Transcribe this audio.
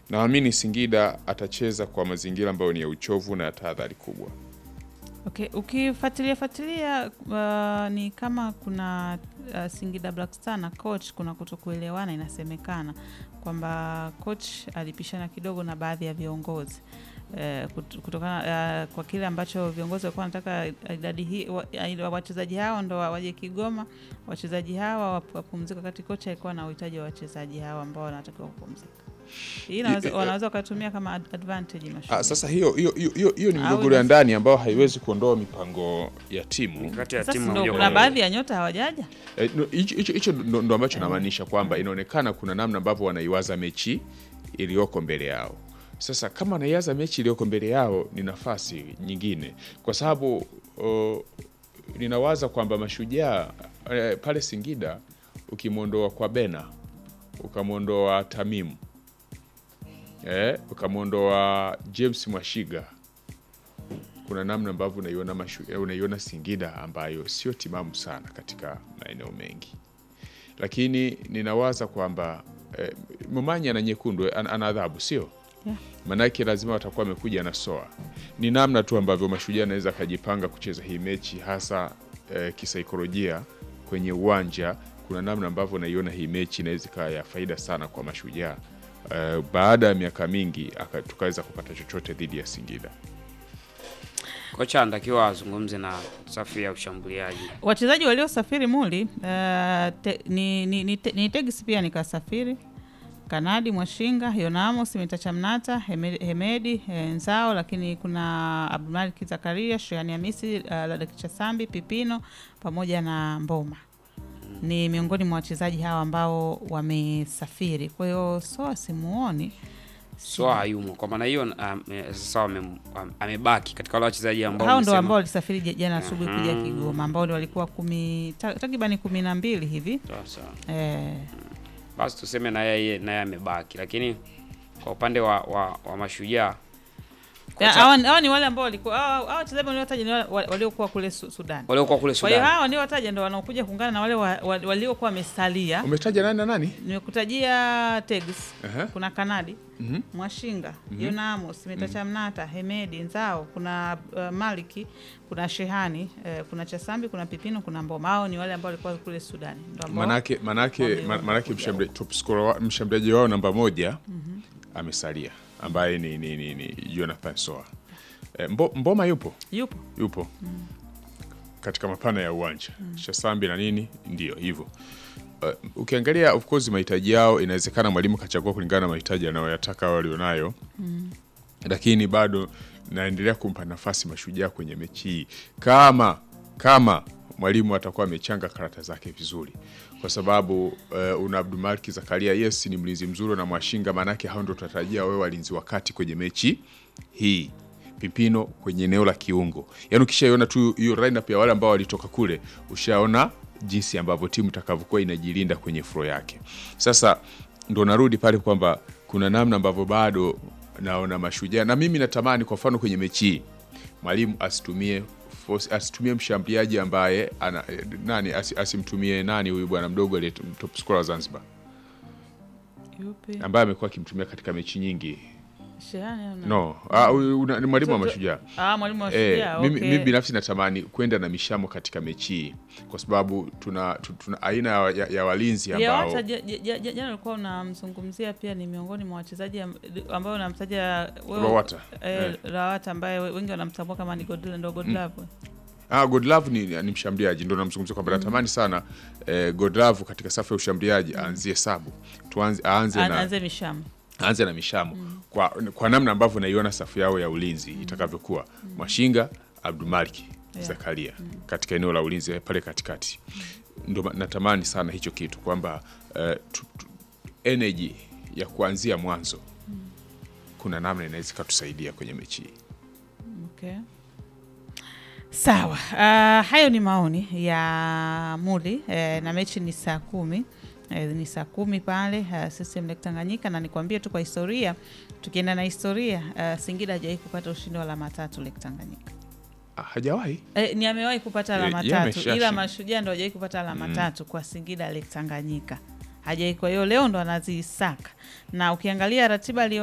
naamini Singida atacheza kwa mazingira ambayo ni ya uchovu na ya tahadhari kubwa. Okay, ukifuatilia fuatilia uh, ni kama kuna uh, Singida Black Star na coach kuna kutokuelewana, inasemekana kwamba coach alipishana kidogo na baadhi ya viongozi eh, kut- kutokana uh, kwa kile ambacho viongozi walikuwa wanataka idadi hii wa- wa- wachezaji hao ndo wa- waje Kigoma, wachezaji hawa wap- wapumzike, wakati kocha alikuwa na uhitaji wa wachezaji hawa ambao wanatakiwa kupumzika. Hii inaweza- I- wanaweza wakatumia kama ad- advantage mashujaa. Ah, sasa hiyo hiyo hiyo hiyo- hiyo ni Au migogoro ya inaweza- ndani ambayo haiwezi kuondoa mipango ya timu. kati ya Sasa timu ndo moja kuna kwa baadhi ya nyota hawajaja Eh, no, hicho hicho- hicho ndo ndo ambacho namaanisha kwamba inaonekana kuna namna ambavyo wanaiwaza mechi iliyoko mbele yao. Sasa kama wanaiwaza mechi iliyoko mbele yao, ni nafasi nyingine, kwa sababu o, ninawaza kwamba mashujaa eh, pale Singida ukimwondoa kwa Bena ukamwondoa Tamimu eh, ukamwondoa James Mwashiga kuna namna ambavyo unaiona mashu- eh, unaiona Singida ambayo sio timamu sana katika maeneo mengi, lakini ninawaza kwamba eh, Momanyi ana nyekundu eh, ana ana adhabu sio Yeah. Manake lazima watakuwa wamekuja na soa. Ni namna tu ambavyo mashujaa anaweza akajipanga kucheza hii mechi hasa eh, kisaikolojia kwenye uwanja. Kuna namna ambavyo naiona hii mechi inaweza ikawa ya faida sana kwa mashujaa eh, baada ya miaka mingi aka- tukaweza kupata chochote dhidi ya Singida. kocha anatakiwa azungumze na safu ya ushambuliaji. wachezaji waliosafiri muli uh, te, ni, ni, ni, te, ni Tegis pia nikasafiri Kanadi Mwashinga Yonamos Mitacha Mnata Heme- Hemedi eh, Nzao, lakini kuna Abdulmalik Zakaria Shehani Hamisi uh, Ladakicha Sambi Pipino pamoja na Mboma ni miongoni mwa wachezaji hawa ambao wamesafiri. Kwa hiyo Soa simuoni Soa hayumo, kwa maana hiyo um, eh, sasa wame- am- amebaki katika wale wachezaji ambao hao ndo umesema- ambao walisafiri ja- jana asubuhi kuja Mhm. Kigoma, ambao ndio walikuwa kumi ta- takribani kumi na mbili hivi Sawa, sawa. eh, basi tuseme na yeye naye amebaki, lakini kwa upande wa, wa, wa mashujaa Ya, kocha- hawa hawa ni wale ambao walikuwa hawa hawa wachezaji waliotaja ni wale wa- waliokuwa kule Su- Sudan. waliokuwa kule Kwa hiyo Sudan hawa ndio wataja ndio wanaokuja kuungana na wale wa- wa- waliokuwa wamesalia. Umetaja nani na nani? Nimekutajia Tegs, Aha. kuna Kanadi, Mhm. Mwashinga, Yona Amos, Mitacha Mnata, Hemedi, Nzao, kuna uh, Maliki, kuna Shehani, eh, kuna Chasambi, kuna Pipino, kuna Mboma. Hao ni wale ambao walikuwa kule Sudan. Ndio ambao Manake, manake, wame- ma- manake wamekuja mshambulia- top scorer wa- mshambuliaji wao namba moja amesalia ambaye ni, ni, ni, ni Jonathan Soa. E, Mbo, Mboma yupo yupo. yupo katika mapana ya uwanja Shasambi na nini, ndio hivyo. Uh, ukiangalia of course mahitaji yao, inawezekana mwalimu kachagua kulingana na mahitaji anayoyataka walionayo lakini bado naendelea kumpa nafasi Mashujaa kwenye mechi hii kama kama mwalimu atakuwa amechanga karata zake vizuri, kwa sababu uh, una Abdulmalik Zakaria, yes ni mlinzi mzuri na Mwashinga, maanake hao ndo tunatarajia wawe walinzi wakati kwenye mechi hii. Pipino kwenye eneo la kiungo, yaani ukishaiona tu hiyo lineup ya wale ambao walitoka kule, ushaona jinsi ambavyo timu itakavyokuwa inajilinda kwenye flow yake. Sasa ndo narudi pale kwamba kuna namna ambavyo bado naona mashujaa na mimi natamani kwa mfano kwenye mechi hii mwalimu asitumie force- asitumie mshambuliaji ambaye ana, eh, nani asi, asimtumie nani huyu bwana mdogo aliye top scorer wa Zanzibar Yupi? ambaye amekuwa akimtumia katika mechi nyingi Shehani au nani? no ah, huyu una- ni mwalimu wa Mtoto- mashujaa Ah, mwalimu wa Eh, Shujaa. mimi, okay. mimi binafsi natamani kwenda na mishamo katika mechi hii kwa sababu tuna, tu- tuna aina ya, ya, ya walinzi Ya ambao wata ja- ja- ja- jana ulikuwa unamzungumzia pia ni miongoni mwa wachezaji am- ambao unamtaja wewe- Lowata. eh, Eh. Lowata ambaye we- wengi wanamtambua kama ni God- ndo Godlove. Ah, Godlove ni, ni mshambuliaji ndo namzungumzia kwamba natamani sana eh, Godlove katika safu ya ushambuliaji aanzie sabu tuanze aanze An- na Anze Misham. aanze na mishamo kwa, kwa namna ambavyo naiona safu yao ya ulinzi itakavyokuwa Mwashinga Abdulmalik Yeah. Zakaria katika eneo la ulinzi pale katikati ndo ma- natamani sana hicho kitu kwamba eh, tu- tu- energy ya kuanzia mwanzo kuna namna inaweza ikatusaidia kwenye mechi hii Okay. Sawa. Uh, hayo ni maoni ya Muli eh, na mechi ni saa kumi eh, ni saa kumi pale uh, CCM Lake Tanganyika, na nikwambie tu kwa historia, tukienda na historia uh, Singida hajawahi kupata ushindi wa alama tatu Lake Tanganyika. ah, hajawahi Eh, ni amewahi kupata alama Ye- ye tatu ameshashinda. ila Mashujaa ndo hajawahi kupata alama tatu kwa Singida Lake Tanganyika hajawahi. Kwa hiyo leo ndo anazisaka, na ukiangalia ratiba alio